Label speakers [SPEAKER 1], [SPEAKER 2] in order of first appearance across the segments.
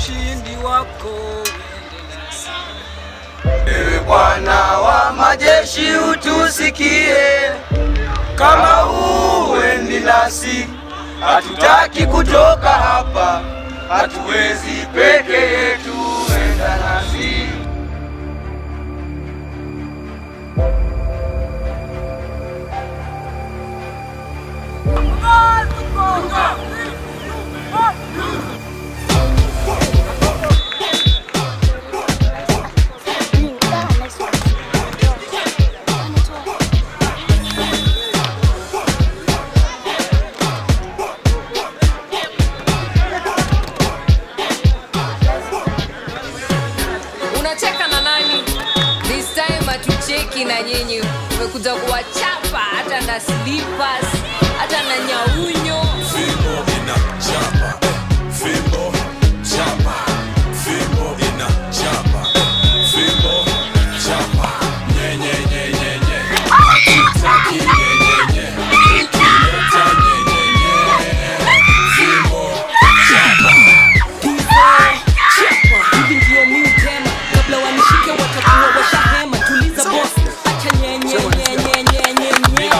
[SPEAKER 1] ushindi wako uende nasi.
[SPEAKER 2] Ewe Bwana wa majeshi utusikie, kama uendi nasi, hatutaki kutoka hapa, hatuwezi peke yetu, enda nasi.
[SPEAKER 3] unacheka na nani this time hatucheki na nyinyi umekuja kuwachapa hata na slippers hata na nyaunyo
[SPEAKER 4] Fimbo inachapa, eh, fimbo chapa, fimbo inachapa, eh, fimbo chapa, nye nye nye nye nye, hatutaki nye nye nye, ukileta nye nye nye, fimbo chapa.
[SPEAKER 5] hivi ndio mi utema kabla wanishike watakuwa washahema tuliza boss acha nyenyenyenyenyenyenye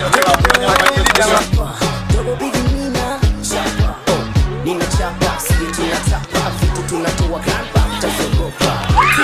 [SPEAKER 6] Dogo bigi nina chapa oh, nina chapa sisi tunatapa vitu tunatoa kamba mtazogopa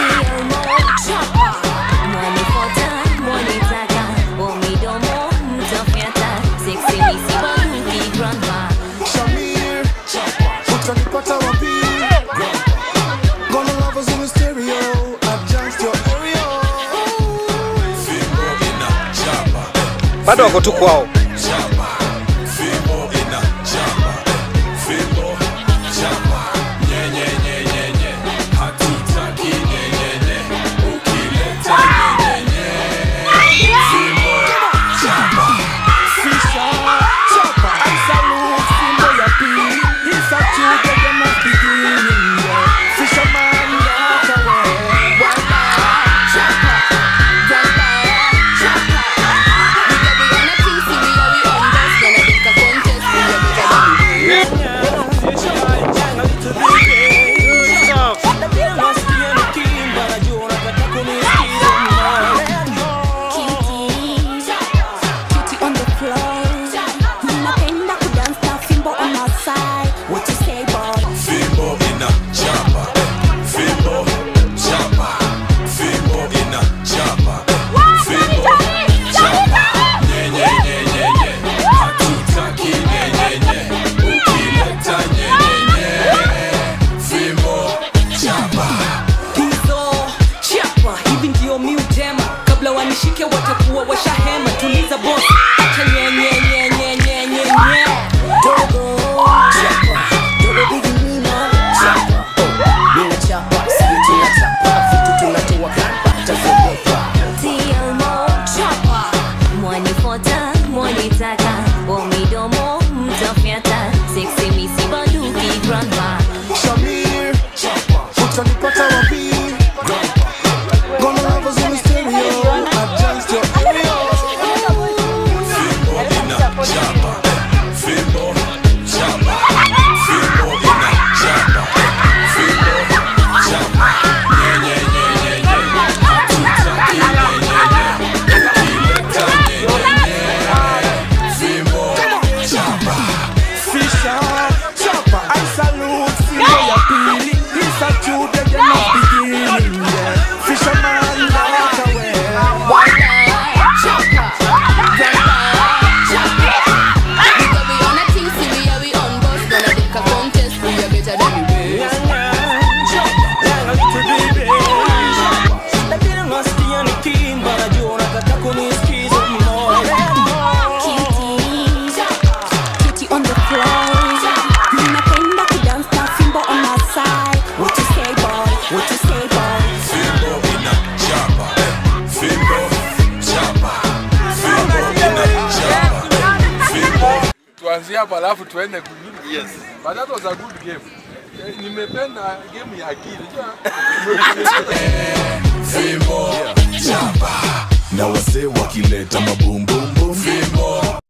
[SPEAKER 7] Shamir, utanipata wapi? Gonna lovers in the stereo, adjust your area.
[SPEAKER 4] Fimbo inachapa, eh,
[SPEAKER 1] Bado wako tu kwao.
[SPEAKER 4] chapa, fimbo inachapa, eh, fimbo chapa, nye nye nye nye nye, hatutaki nye nye nye, ukileta nye nye nye, fimbo chapa.
[SPEAKER 7] Fisher, chopper, I salute Simbo ya pili. This a true that must begin. yeah. Fisherman, walk away. Chopper,
[SPEAKER 4] Fimbo inachapa, eh, fimbo chapa, fimbo inachapa, eh, fimbo chapa, nye nye nye nye nye, hatutaki nye nye nye, ukileta nye nye nye, fimbo chapa.
[SPEAKER 5] hizo chapa hivi ndio mi utema kabla wanishike watakuwa washahema tuliza boss acha nyenyenyenyenyenyenye
[SPEAKER 6] dogo chapa dogo bigi nina chapa oh, nina chapa sisi tunatapa vitu tunatoa kamba mtazogopa
[SPEAKER 7] Shamir, utanipata wapi? Gonna lovers in the stereo, adjust your area.
[SPEAKER 4] Fimbo inachapa, eh, fimbo chapa, fimbo inachapa, eh, fimbo chapa, nye nye nye nye nye, hatutaki nye nye nye, ukileta nye nye nye, fimbo chapa.
[SPEAKER 7] Fisher, chopper, I salute Simbo ya pili. This a true that must begin. yeah. Fisherman, walk away.
[SPEAKER 4] Fimbo inachapa, eh, fimbo chapa, fimbo inachapa, eh, fimbo
[SPEAKER 8] tuanzie hapa alafu tuende kwingine. Yes. But that was a good game. Eh, Nimependa game ya akili. Unajua?
[SPEAKER 4] fimbo chapa, na wasee wakileta mabumbumbum fimbo